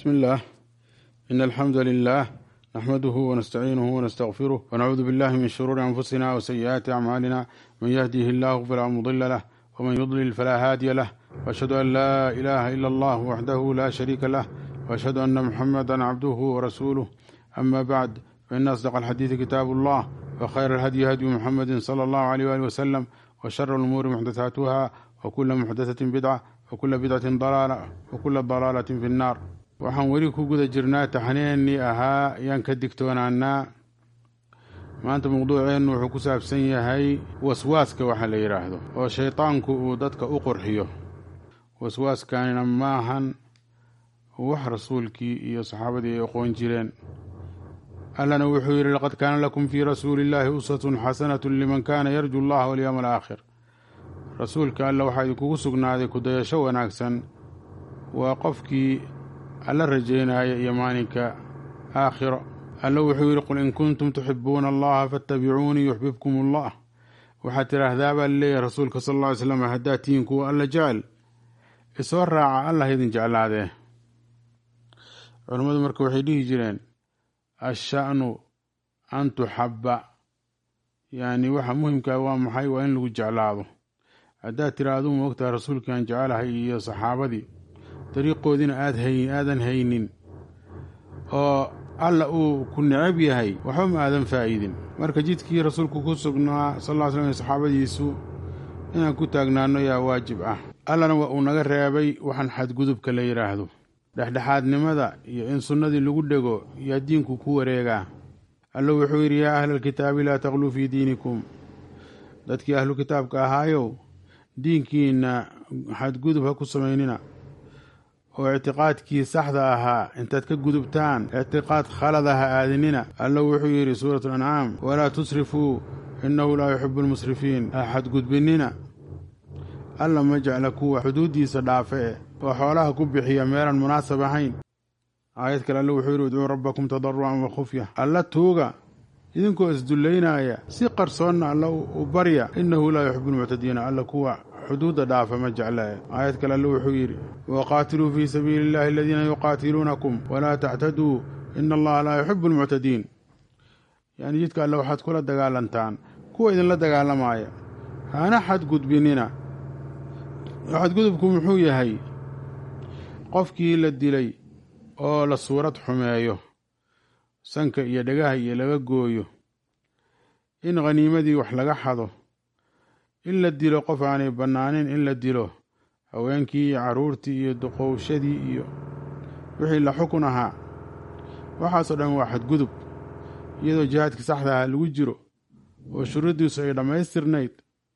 بسم الله إن الحمد لله نحمده ونستعينه ونستغفره ونعوذ بالله من شرور أنفسنا وسيئات أعمالنا من يهديه الله فلا مضل له ومن يضلل فلا هادي له وأشهد أن لا إله إلا الله وحده لا شريك له وأشهد أن محمدا عبده ورسوله أما بعد فإن أصدق الحديث كتاب الله وخير الهدي هدي محمد صلى الله عليه وآله وسلم وشر الأمور محدثاتها وكل محدثة بدعة وكل بدعة ضلالة وكل ضلالة في النار waxaan weli ku guda jirnaa taxniennii ahaa ayaan ka digtoonaanaa maanta mawduuceennu wuxuu ku saabsan yahay waswaaska waxa la yidhaahdo oo shaydaanku uu dadka u qurxiyo waswaaskanina maahan wax rasuulkii iyo saxaabadii ay aqoon jireen allana wuxuu yidhi laqad kaana lakum fii rasuuli illaahi uswatun xasanatun liman kaana yarju allaha walyowma alaakhir rasuulka alla waxaa idinkugu sugnaaday kudayasho wanaagsan waa qofkii alla rajaynaya iyo maalinka aakhiro alla wuxuu yidhi qul in kuntum tuxibuuna allaha faatabicuunii yuxbibkum allah waxaad tidhaahdaa baa laleeyahay rasuulka sal alla ly slam haddaad tihiin kuwa alla jecel isoo raaca allah idin jeclaadee culammadu marka waxay dhihi jireen asha'nu an tuxabba yacni waxa muhimkaa waa maxay waa in lagu jeclaado haddaad tiraahdu ma ogtaha rasuulkaan jecelahay iyo saxaabadii dariiqoodiina aad hay aadan haynin oo alla uu ku necab yahay waxba ma aadan faa'iidin marka jidkii rasuulku ku sugnaa sal ll ly slam iyo saxaabadiisu inaan ku taagnaano yaa waajib ah allana waa uu naga reebay waxaan xadgudubka la yidhaahdo dhexdhexaadnimada iyo in sunnadii lagu dhego yaa diinku ku wareegaa alla wuxuu yidhi yaa ahla alkitaabi laa taqluu fii diinikum dadkii ahlu kitaabka ahaayow diinkiinna xadgudub ha ku samaynina oo ictiqaadkii saxda ahaa intaad ka gudubtaan ictiqaad khalada ha aadinina alla wuxuu yidhi suuratu alancaam walaa tusrifuu innahu laa yuxibu almusrifiin ha xadgudbinina alla ma jecla kuwa xuduuddiisa dhaafe oo xoolaha ku bixiya meelaan munaasab ahayn aayad kale alla wuxuu yidhi udcuu rabbakum tadarucan wa khufya alla tuuga idinkoo isdullaynaaya si qarsoonna alla u barya innahu laa yuxibu almuctadiina alla kuwa xuduudda dhaafa ma jeclee aayad kale alle wuxuu yidhi waqaatiluu fii sabiili illahi aladiina yuqaatiluunakum walaa tactaduu ina allaha laa yuxibu almuctadiin yani jidka alle waxaad kula dagaalantaan kuwa idinla dagaalamaaya hana xadgudbinina xadgudubku muxuu yahay qofkii la dilay oo la suurad xumeeyo sanka iyo dhagaha iyo laga gooyo in khaniimadii wax laga xado in la dilo qof aanay bannaanin in la dilo haweenkii iyo carruurtii iyo duqowshadii iyo wixii la xukun ahaa waxaasoo dhan waa xadgudub iyadoo jihaadkii saxda aha lagu jiro oo shuruuddiisu ay dhammaystirnayd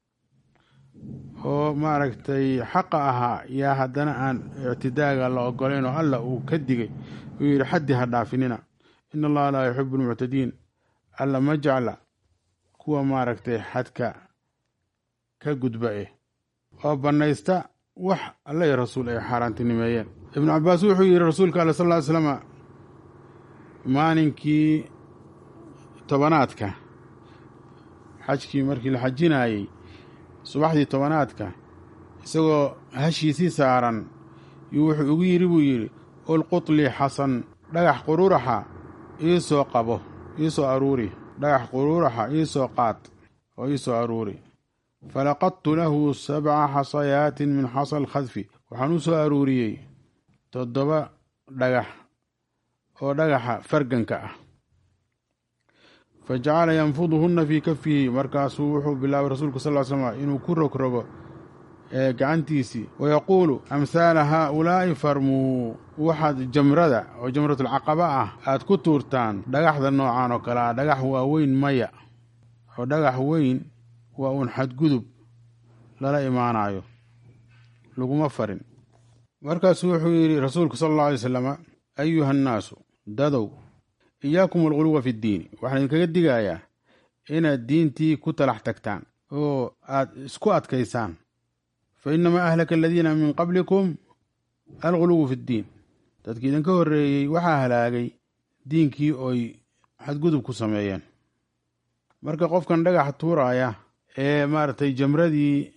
oo maaragtay xaqa ahaa yaa haddana aan ictidaaga la ogolayn oo alla uu ka digay uu yidhi xaddi ha dhaafinina ina allaha laa yuxibu almuctadiin alla ma jecla kuwa maaragtay xadka ka gudba eh oo bannaysta wax alla iyo rasuul ay xaaraantinimeeyeen ibnu cabbaas wuxuu yidhi rasuulka alle sal ll ly slama maalinkii tobanaadka xajkii markii la xajinaayey subaxdii tobanaadka isagoo hashiisii saaran yuu wuxuu ugu yidhi buu yidhi ulqutlii xasan dhagax quruuraxa ii soo qabo ii soo aruuri dhagax quruuraxa ii soo qaad oo ii soo aruuri falaqadtu lahu sabca xasayaatin min xasa alkhadfi waxaan u soo aruuriyey toddoba dhagax oo dhagaxa farganka ah fa jacala yanfuduhunna fii kafihi markaasuu wuxuu bilaabay rasuulku sal ly slm inuu ku rogrogo ee gacantiisii wayaquulu amhaala haaulaa'i farmuu waxaad jamrada oo jamratulcaqaba ah aad ku tuurtaan dhagaxda noocan oo kale ah dhagax waaweyn maya oo dhagax weyn waa uun xadgudub lala imaanayo laguma farin markaasuu wuxuu yidhi rasuulku sala allau alay slama ayuha annaasu dadow iyaakum alghuluwa fi ddiini waxaan idinkaga digayaa inaad diintii ku talax tagtaan oo aad isku adkaysaan fa inamaa ahlaka aladiina min qablikum alghuluwu fi ddiin dadkii idinka horreeyey waxaa halaagay diinkii oy xadgudub ku sameeyeen marka qofkan dhagaxa tuuraaya ee maaragtay jamradii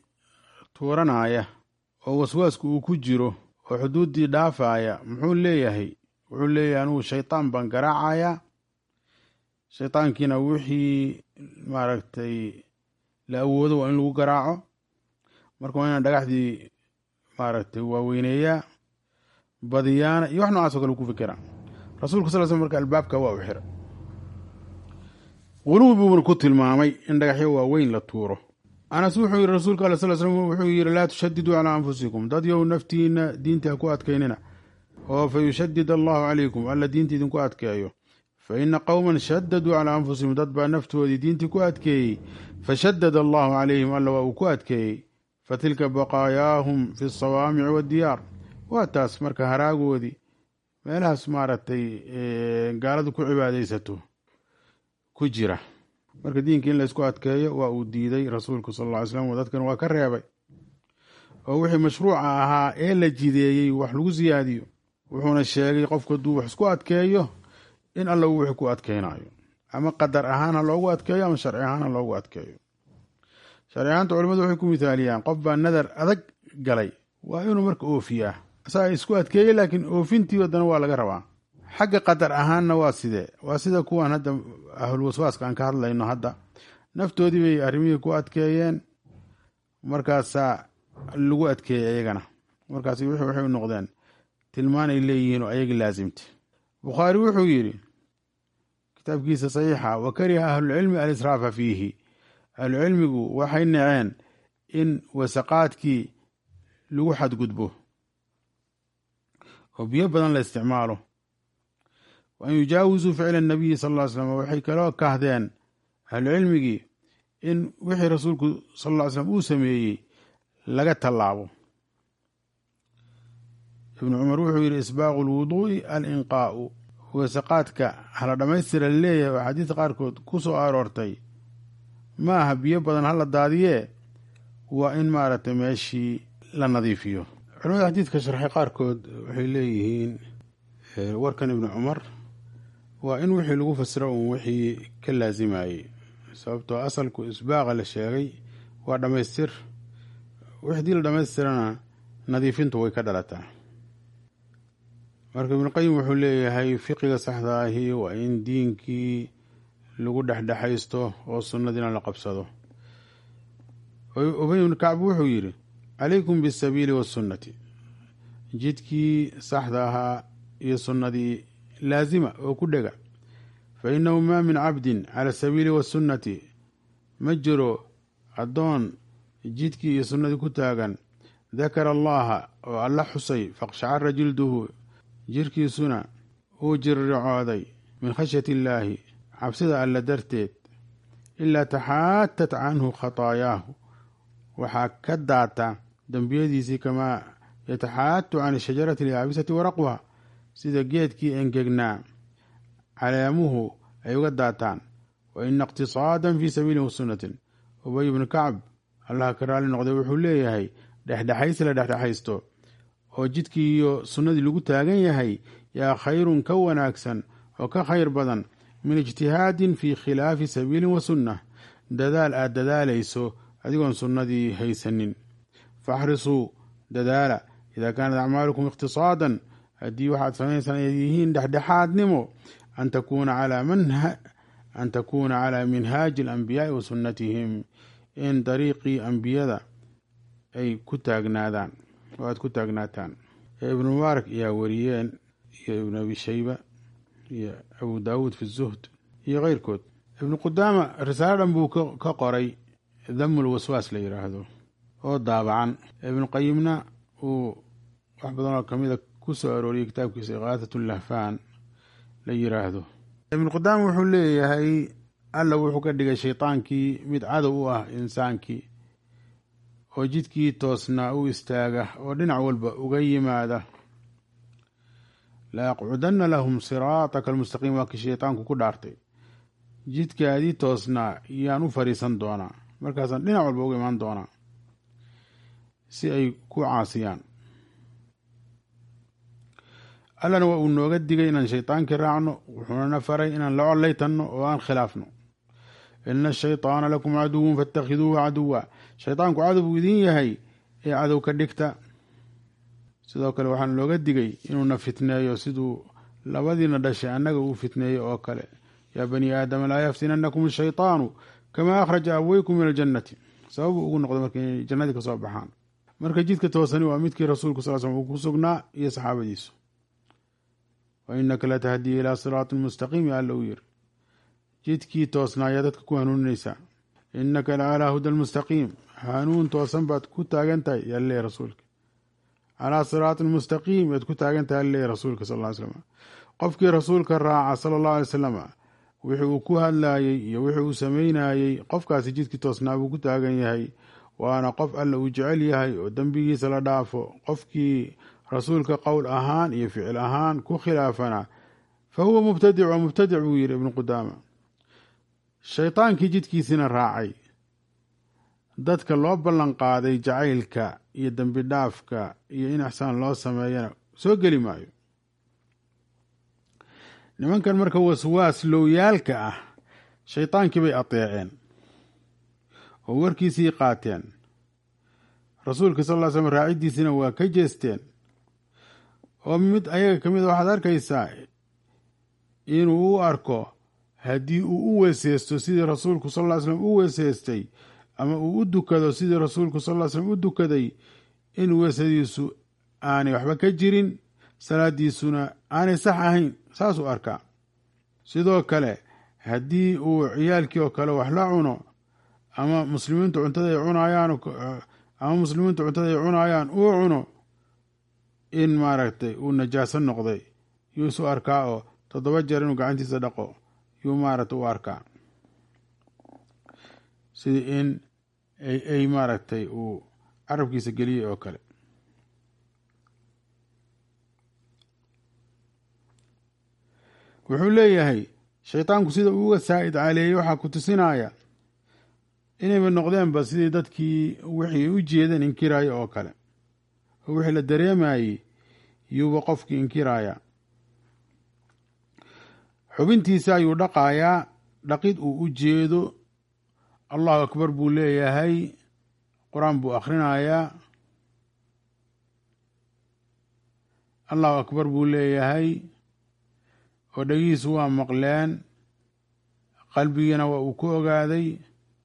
tuuranaya oo waswaasku uu ku jiro oo xuduuddii dhaafaaya muxuu leeyahay wuxuu leeyahay anugu shaydaan baan garaacayaa shaydaankiina wixii maaragtay la awoodo waa in lagu garaaco marka waa inaan dhagaxdii maaragtay waaweyneeyaa badiyaana iyo wax noocaas o kale ku fikera rasuulka sal l slam marka albaabka waa u xira guluwi buuna ku tilmaamay in dhagaxyo waaweyn la tuuro anas wuxuu yihi rasuulka al sal slm wuxuu yihi laa tushadiduu calaa anfusikum dad yow naftiina diinta ha ku adkaynina oo fa yushadid allahu calaykum alla diinta idinku adkeeyo fa ina qowman shadaduu calaa anfusihim dad baa naftoodii diintii ku adkeeyey fashadada allahu calayhim alla waa uu ku adkeeyey fatilka baqaayaahum fi asawaamici waaddiyaar waa taas marka haraagoodii meelahaas maaragtay gaaladu ku cibaadaysato ku jira marka diinka in laysku adkeeyo waa uu diiday rasuulku sal alla ly slam dadkan waa ka reebay oo wixii mashruuca ahaa ee la jideeyey wax lagu siyaadiyo wuxuuna sheegay qofku hadduu wax isku adkeeyo in alla uu wixii ku adkeynayo ama qadar ahaan ha loogu adkeeyo ama sharci ahaan ha loogu adkeeyo sharci ahaanta culimadu waxay ku mithaaliyaan qof baa nadar adag galay waa inuu marka oofiyaa asaga isku adkeeyey laakiin oofintii wadana waa laga rabaa xagga qadar ahaanna waa sidee waa sida kuwan hadda ahlulwaswaaska aan ka hadlayno hadda naftoodii bay arrimihii ku adkeeyeen markaasaa lagu adkeeyey ayagana markaas wixii waxay u noqdeen tilmaan ay leeyihiin oo ayagii laasimtay bukhaari wuxuu yidhi kitaabkiisa saxiixa wa kariha ahlulcilmi alisraafa fiihi ahlucilmigu waxay naceen in wasaqaadkii lagu xadgudbo oo biyo badan la isticmaalo wa an yujaawizuu ficla nabiyi sal ll ly slam waxay kaloo kahdeen ahlucilmigii in wixii rasuulku sal ll ly slam uu sameeyey laga tallaabo ibnu cumar wuxuu yidhi isbaaqu lwuduu'i alinqaa'u wasaqaadka hala dhammaystira laleeyahay oo axaadiista qaarkood ku soo aroortay ma aha biyo badan hala daadiyee waa in maaragtay meeshii la nadiifiyo culamada xadiidka sharxay qaarkood waxay leeyihiin warkan ibnu cumar waa in wixii lagu fasiro uun wixii ka laasimayey sababtoo asalku isbaaqa la sheegay waa dhammaystir wixdii la dhammaystirana nadiifintu way ka dhalataa marka ibnuqayim wuxuu leeyahay fiqiga saxda ahi waa in diinkii lagu dhexdhexaysto oo sunnadiina la qabsado ubay ibnu kacb wuxuu yidhi calaykum bisabiili wasunnati jidkii saxda ahaa iyo sunnadii laasima oo ku dhega fa innahu maa min cabdin cala asabiili wasunnati ma jiro addoon jidkii iyo sunnadii ku taagan dakara allaha oo alla xusay faqshacara jilduhu jirkiisuna uu jiriricooday min khashyati illaahi cabsida alla darteed ilaa taxaatat canhu khataayaahu waxaa ka daata dembiyadiisii kamaa yataxaatu can shajarati alyaabisati waraqwaha sida geedkii engegnaa calaamuhu ay uga daataan wa ina iqtisaadan fii sabiili wasunnatin ubay ibnu kacb allaha ka raali noqday wuxuu leeyahay dhexdhexaysi la dhexdhexaysto oo jidkii iyo sunnadii lagu taagan yahay yaa khayrun ka wanaagsan oo ka khayr badan min ijtihaadin fii khilaafi sabiilin wa sunnah dadaal aad dadaalayso adigoon sunnadii haysanin faxrisuu dadaala idaa kaanat acmaalukum iqtisaadan haddii waxaad samaynaysan ay yihiin dhexdhexaadnimo an takuuna calaa minhaaji alambiyaai wa sunnatihim in dariiqii ambiyada ay ku taagnaadaan oo aad ku taagnaataan ibnu mubaarak ayaa wariyeen iyo ibnu abi shayba iyo abu daawuud fi zuhd iyo keyrkood ibnu qudaama risaalo dhan buu ka qoray damul waswaas la yidhaahdo oo daabacan ibnu qayimna uu wax badan oo kamida ku soo arooriyey kitaabkiisa iqaatat lahfaan la yiraahdo ibnu qudaama wuxuu leeyahay alla wuxuu ka dhigay shaydaankii mid cadow u ah insaankii oo jidkii toosnaa u istaaga oo dhinac walba uga yimaada la aqcudanna lahum siraataka almustaqiim waa kii shaydaanku ku dhaartay jidkaadii toosnaa yaan u fariisan doonaa markaasaan dhinac walba uga imaan doonaa si ay ku caasiyaan allana waa uu nooga digay inaan shaydaankii raacno wuxuunana faray inaan la collaytanno oo aan khilaafno ina ashayطaana lakum caduwun faاtakhiduuhu caduwa shaydaanku cadow buu idin yahay ee cadow ka dhigta sidoo kale waxaana looga digay inuuna fitneeyo siduu labadiina dhashay annaga uu fitneeyey oo kale yaa bani aadama laa yaftinanakum ashaytaanu kamaa akhraja abweykum min aljannati sababuu ugu noqday marka inay jannadii ka soo baxaan marka jidka toosani waa midkii rasuulku sal slm uu ku sugnaa iyo saxaabadiisu wa inaka latahdii ilaa siraatin mustaqiim alla uu yiri jidkii toosnaayaa dadka ku hanuuninaysaa inaka la calaa huda lmustaqiim hanuun toosan baad ku taagan tahay yaa leeyahy rasuulka calaa siraatin mustaqiim baad ku taagan tahay alla leeyahy rasuulka sal ly slam qofkii rasuulka raaca sala allahu alay wasalam wixii uu ku hadlaayey iyo wixii uu sameynayey qofkaasi jidkii toosnaa buu ku taagan yahay waana qof alla uu jecel yahay oo dembigiisa la dhaafo qofkii rasuulka qowl ahaan iyo ficil ahaan ku khilaafana fa huwa mubtadic waa mubtadic buu yidhi ibnu qudaama shaydaankii jidkiisina raacay dadka loo ballan qaaday jacaylka iyo dembi dhaafka iyo in ixsaan loo sameeyana soo geli maayo nimankan marka waswaas lowyaalka ah shaydaankii bay ateeceen oo warkiisii qaateen rasuulka sal ll slam raaciddiisina waa ka jeesteen oo mid ayaga ka mid a waxaad arkaysaa inuu u arko haddii uu u weeseysto sidii rasuulku sal ll slam u weeseystay ama uu u dukado sidii rasuulku sal ll slam u dukaday in weesadiisu aanay waxba ka jirin salaadiisuna aanay sax ahayn saasuu arkaa sidoo kale haddii uu ciyaalkii oo kale wax la cuno ama muslimiintu cuntada ay cunayaan ama muslimiintu cuntada ay cunayaan uu cuno in maaragtay uu najaaso noqday yuu isu arkaa oo toddoba jeer inuu gacantiisa dhaqo yuu maaragtay u arkaa sidii in ay ay maaragtay uu carabkiisa geliyey oo kale wuxuu leeyahay shaydaanku sida uu uga saa'id caleeyey waxaa ku tusinaya inayba noqdeenba sidii dadkii wixii u jeedeen inkiraya oo kale oo wixii la dareemayey yuuba qofkii inkiraya xubintiisa ayuu dhaqayaa dhaqid uu u jeedo allahu akbar buu leeyahay qur-aan buu akhrinayaa allahu akbar buu leeyahay oo dhegihiisu waa maqleen qalbigiina waa uu ku ogaaday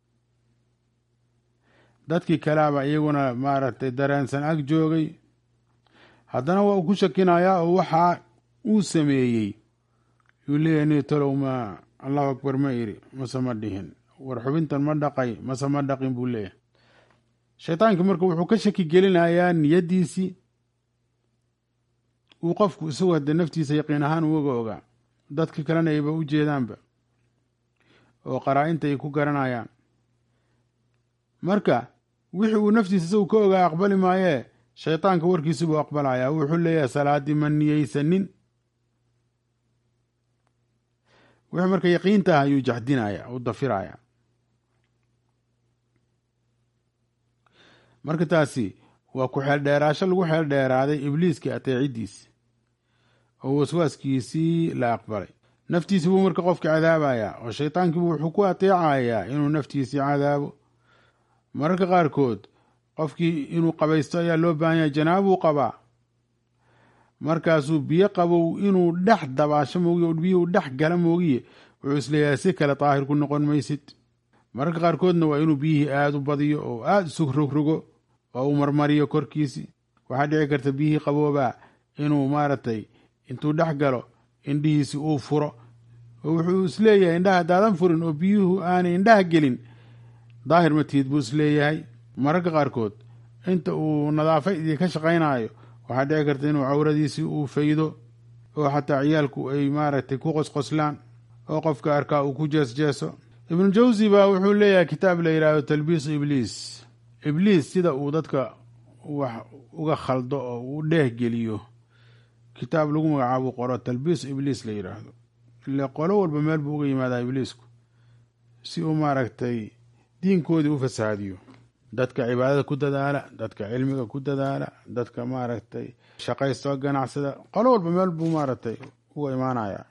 dadkii kalaaba iyaguna maaragtay dareensan ag joogay haddana waa uu ku shakinayaa oo waxaa uu sameeyey yuu leeyahay ni talow ma allahu akbar ma iri mase ma dhihin war xubintan ma dhaqay mase ma dhaqin buu leeyahay shaytaankii marka wuxuu ka shaki gelinayaa niyaddiisii uu qofku isagoo haddee naftiisa yaqiin ahaan uga ogaa dadka kalena ayba u jeedaanba oo qaraa-inta ay ku garanayaan marka wixii uu naftiisa isagu ka ogaa aqbali maayee shaytaanka warkiisi buu aqbalayaa wuxuu leeyahay salaaddii ma niyeysanin wixii marka yaqiinta ah ayuu jaxdinaya u dafiraya marka taasi waa ku xeeldheeraasho lagu xeel dheeraaday ibliiskii ateeciddiisi oo waswaaskiisii la aqbalay naftiisi buu marka qofka cadaabayaa oo shaytaankiibu wuxuu ku ateecayaa inuu naftiisii cadaabo mararka qaarkood qofkii inuu qabaysto ayaa loo baahan yahay janaabuu qabaa markaasuu biyo qabow inuu dhex dabaasho moogiye o biyuhu dhex gala moogiye wuxuu isleeyahay si kale daahir ku noqon maysid mararka qaarkoodna waa inuu biyihii aada u badiyo oo aada isu rogrogo oo uu marmariyo korkiisii waxaa dhici karta biyihii qaboobaa inuu maaragtay intuu dhex galo indhihiisi uu furo oo wuxuu isleeyahay indhaha haddaadan furin oo biyuhu aanay indhaha gelin daahir matiid buu isleeyahay mararka qaarkood inta uu nadaafadii ka shaqaynayo waxaa dhici karta inuu cawradiisii uu faydo oo xataa ciyaalku ay maaragtay ku qosqoslaan oo qofka arkaa uu ku jeesjeeso ibnu jawsi baa wuxuu leeyahay kitaab la yidhaahdo talbiisu ibliis ibliis sida uu dadka wax uga khaldo oo uu dheeh geliyo kitaab lagu magacaabo qoro talbiisu ibliis la yidhaahdo ile qolo walba meel buu uga yimaadaa ibliisku si uu maaragtay diinkoodii u fasahaadiyo dadka cibaadada ku dadaala dadka cilmiga ku dadaala dadka maaragtay shaqaysto ganacsada qolo walba meel buu maaragtay uga imaanaya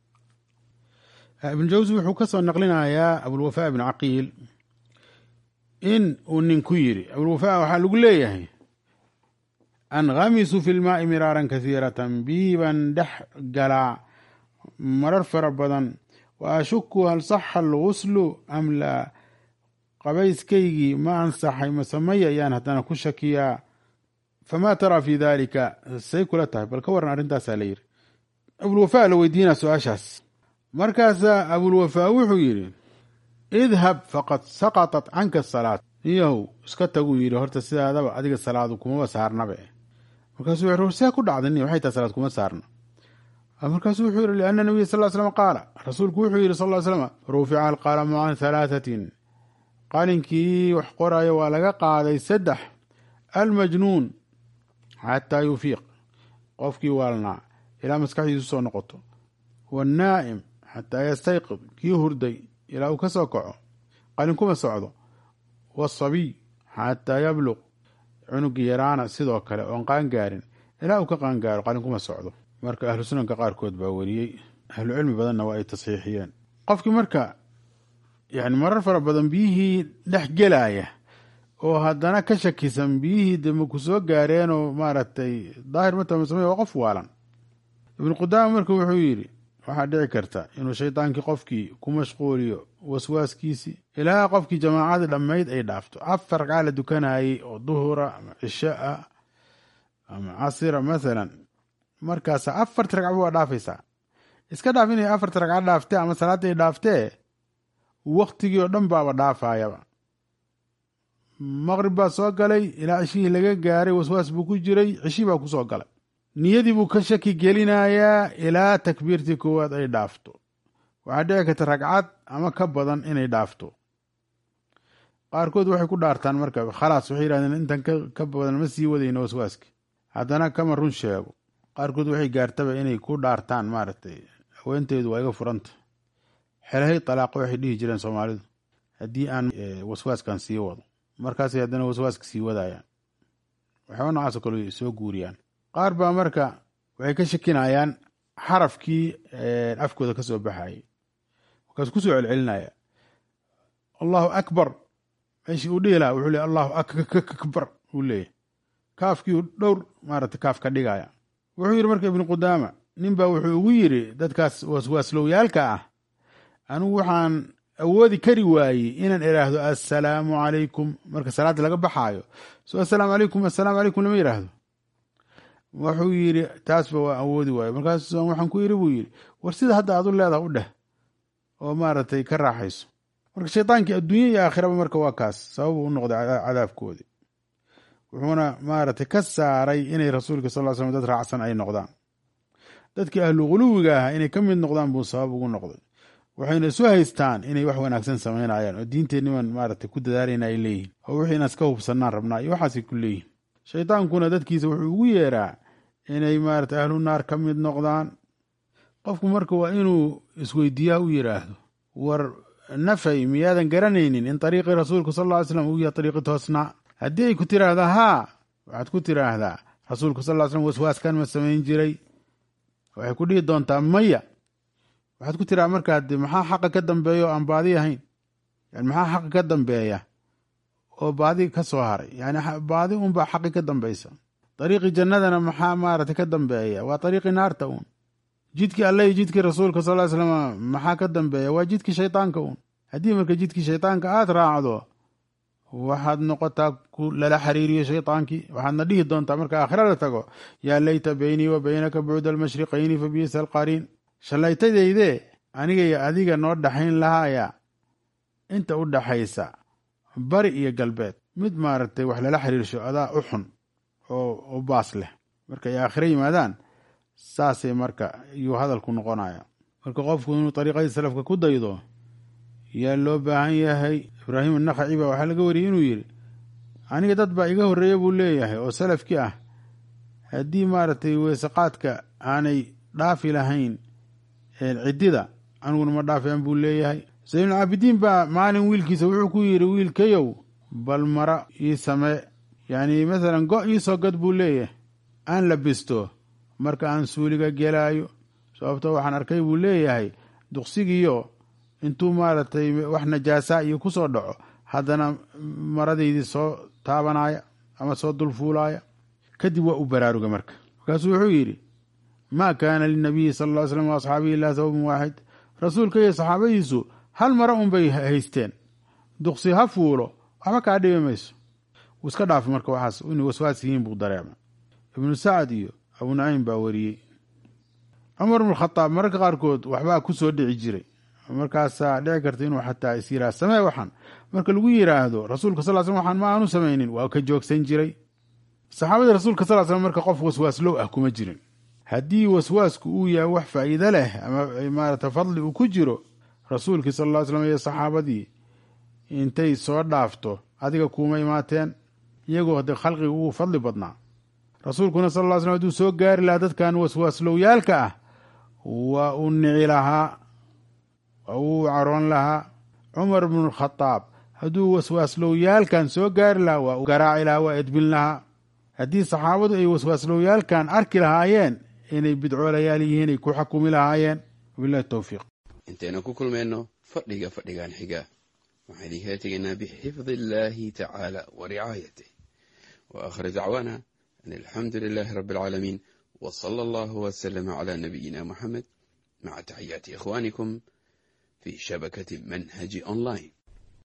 ibnu jawsi wuxuu ka soo naqlinayaa abulwafaa ibnu caqiil in uu nin ku yiri abulwafaa waxaa lagu leeyahay anghamisu fi lmaai miraaran kasiiratan biibaan dhex galaa marar fara badan wa ashuku hal saxa alguslu am laa qabayskaygii ma ansaxay masamaya ayaan haddana ku shakiyaa famaa taraa fi dalika say kula tahay bal ka waran arrintaasaa la yidhi abulwafaa la weydiinaa su-aashaas markaasaa abulwafaa wuxuu yidhi idhab faqad saqatat canka asalaat niyahow iska taguu yidhi horta sidaadaba adiga salaadu kumaba saarnabe markaasuu wuxuu see ku dhacday niya waxay tahay salaad kuma saarna markaasuu wuxuu yidhi lianna nabiya sal ly slam qaala rasuulku wuxuu yidhi sal ly slam rufica alqalamu can halaathatin qalinkii wax qoraayo waa laga qaaday saddex almajnuun xataa yufiiq qofkii waalnaa ilaa maskaxdiisu soo noqoto waannaa'im xataa yastayqid kii hurday ilaa uu ka soo kaco qalin kuma socdo waasabiy xataa yabluq cunugii yaraana sidoo kale oon qaangaarin ilaa uu ka qaangaaro qalin kuma socdo marka ahlu sunanka qaarkood baa weriyey ahlu cilmi badanna waa ay tasxiixiyeen qofkii marka yani marar fara badan biyihii dhex gelaya oo haddana ka shakisan biyihii dema ku soo gaareenoo maaragtay daahir matamasame waa qof waalan ibnu qudaama marka wuxuu yidhi waxaa dhici karta inuu shaydaankii qofkii ku mashquuliyo waswaaskiisii ilaa qofkii jamaacadii dhammayd ay dhaafto afar ragcaa la dukanayey oo duhura ama cisho ah ama casira mathalan markaasa afarti ragcaba waa dhaafaysaa iska dhaaf inay afarti ragca dhaaftee ama salaaday dhaaftee waktigii oo dhan baaba dhaafayaba maqrib baa soo galay ilaa cishihii laga gaaray waswaas buu ku jiray cishii baa kusoo galay niyadii buu ka shaki gelinayaa ilaa takbiirtii koowaad ay dhaafto waxaa dhici karta ragcad ama ka badan inay dhaafto qaarkood waxay ku dhaartaan marka khalaas waxay yihahdeen intan ka badan ma sii wadayno waswaaski haddana kama run sheego qaarkood waxay gaartaba inay ku dhaartaan maaragtay haweenteedu waa iga furanta xelahay talaaqo waxay dhihi jireen soomaalidu haddii aan waswaaskan sii wado markaasay haddana waswaaska sii wadayaan waxyaaba noocaasoo kale soo guuriyaan qaar baa marka waxay ka shakinayaan xarafkii afkooda ka soo baxayay markaasuu kusoo celcelinaya allahu akbar meeshii uu dhihi lahaa wuxuu leey allahu akbar uu leeyahy kaafkiiu dhowr maaragtay kaaf ka dhigaya wuxuu yidhi marka ibnu qudaama nin baa wuxuu ugu yidhi dadkaas waswaaslowiyaalka ah anigu waxaan awoodi kari waayey inaan idhaahdo assalaamu calaykum marka salaadda laga baxaayo so assalaamu calaykum assalaamu calaykum lama yidhaahdo wuxuu yidhi taasba waa awoodi waayo markaas waxaan ku yidhi buu yidhi war sida hadda aad u leedaha u dheh oo maaragtay ka raaxayso marka shaydaankii adduunya iyo aakhiraba marka waa kaas sababu u noqday cadaabkoodii wuxuuna maaragtay ka saaray inay rasuulka sal slam dad raacsan ay noqdaan dadkii ahlu quluwiga ah inay ka mid noqdaan buu sabab ugu noqday waxayna isu haystaan inay wax wanaagsan samaynayaan oo diinteenniman maaragtay ku dadaalayna ay leeyihin oo wixii inaan iska hubsannaan rabnaa iyo waxaasay ku leeyihin shaydaankuna dadkiisa wuxuu ugu yeeraa inay maaragtay ahlu naar ka mid noqdaan qofku marka waa inuu isweydiiyaha u yidhaahdo war nafay miyaadan garanaynin in ariiqii rasuulku sal ll ly slam uu yahay ariiqi toosnaa haddii ay ku tiraahdaa haa waxaad ku tiraahdaa rasuulku sal ly slam waswaaskan ma samayn jiray waxay ku dhihi doontaa maya waxaad ku tiraha markaa de maxaa xaqa ka dambeeya oo aan baadi ahayn yani maxaa xaqa ka dambeeya oo baadi ka soo haray yani baadi unbaa xaqi ka dambaysa dariiqii jannadana maxaa maaragtay ka dambeeya waa dariiqii naarta uun jidkii alle iyo jidkii rasuulka sal ly slam maxaa ka dambeeya waa jidkii shaydaanka uun haddii marka jidkii shaydaanka aad raacdo waxaad noqotaa ku lala xiriiriyo shaydaankii waxaadna dhihi doontaa marka aakhira la tago yaa layta beynii wa beynaka bucda almashriqayni fa biisa alqariin shallaytadayde aniga iyo adiga noo dhaxayn lahaaya inta u dhaxaysa bari iyo galbeed mid maaragtay wax lala xiriirsho adaa u xun oo u baas leh marka ay aakhiro yimaadaan saasay marka yuu hadalku noqonaya marka qofku inuu dariiqadii salafka ku daydo yaa loo baahan yahay ibraahim annakhaci baa waxaa laga wariyey inuu yidhi aniga dad baa iga horreeya buu leeyahay oo salafkii ah haddii maaragtay weesaqaadka aanay dhaafi lahayn ciddida aniguna ma dhaafeen buu leeyahay zaynulcaabidiin baa maalin wiilkiisa wuxuu ku yidhi wiilkayow bal mara ii samee yacni masalan go' ii soo gad buu leeyahay aan labisto marka aan suuliga gelaayo sababto waxaan arkay buu leeyahay duqsigiiyo intuu maaragtay wax najaasa iyo ku soo dhaco haddana maradaydii soo taabanaya ama soo dulfuulaaya kadib waa u baraaruga marka markaasuu wuxuu yidhi maa kaana linabiyi sala alla ly slam waasxaabihi ilaa sababun waaxid rasuulka iyo saxaabadiisu hal mara unbay haysteen duqsi ha fuulo waxba kaa dhibi mayso wuu iska dhaafay marka waxaas inay waswaas yihiin buu dareemay ibnu sacad iyo abu naciim baa wariyey cumar bnu khadaab mararka qaarkood waxbaa ku soo dhici jiray markaasaa dhici karta inuu xataa is yiraah samee waxan marka lagu yiraahdo rasuulka sal slam waxaan ma aanu samaynin waa ka joogsan jiray saxaabadii rasuulka sal slam marka qof waswaaslow ah kuma jirin haddii waswaasku uu yahay wax faa'iido leh ama maarata fadli uu ku jiro rasuulkii sal ll ly slam iyo saxaabadii intay soo dhaafto adiga kuuma imaateen iyagoo hade khalqiga ugu fadli badnaa rasuulkuna sal ll slam haduu soo gaari lahaa dadkan waswaaslowyaalka ah waa uu nici lahaa waa uu caroon lahaa cumar bnu khadaab hadduu waswaaslowyaalkan soo gaari lahaa waa u garaaci lahaa waa edbin lahaa haddii saxaabadu ay waswaaslowyaalkan arki lahaayeen inay bidcoolayaal yihiin ay ku xakumi lahaayeen wabilahi towfiiq intaynu ku kulmayno fadhiga fadhigan xiga waxaan idinkala tegaynaa bixifdi illaahi tacaala wa ricaayatih wa akhir dacwaana an alxamdu lilaahi rabbi alcaalamiin wa sala allahu wasalama calaa nabiyina muxamed maca taxiyaati ikhwaanikum fi shabakati manhaji online